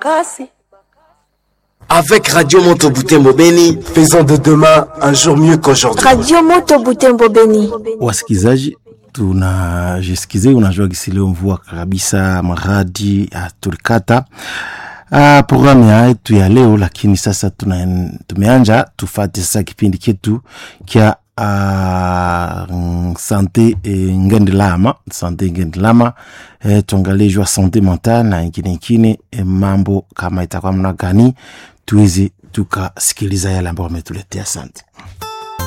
makasi. Avec Radio Moto Butembo Beni, faisons de demain un jour mieux qu'aujourd'hui. Radio Moto Butembo Beni. Wasikizaji, tunajisikize, unajua gisi leo mvua kabisa, maradi tulikata uh, programu ya yetu ya leo, lakini sasa tuna, tumeanja tufate sasa kipindi chetu kya uh, sante eh, ngendilama sante ngendilama eh, tuangalie jua sante mental na ingine ingine eh, mambo kama itakuwa mna gani tuweze tukasikiliza yale ambayo wametuletea. Asante.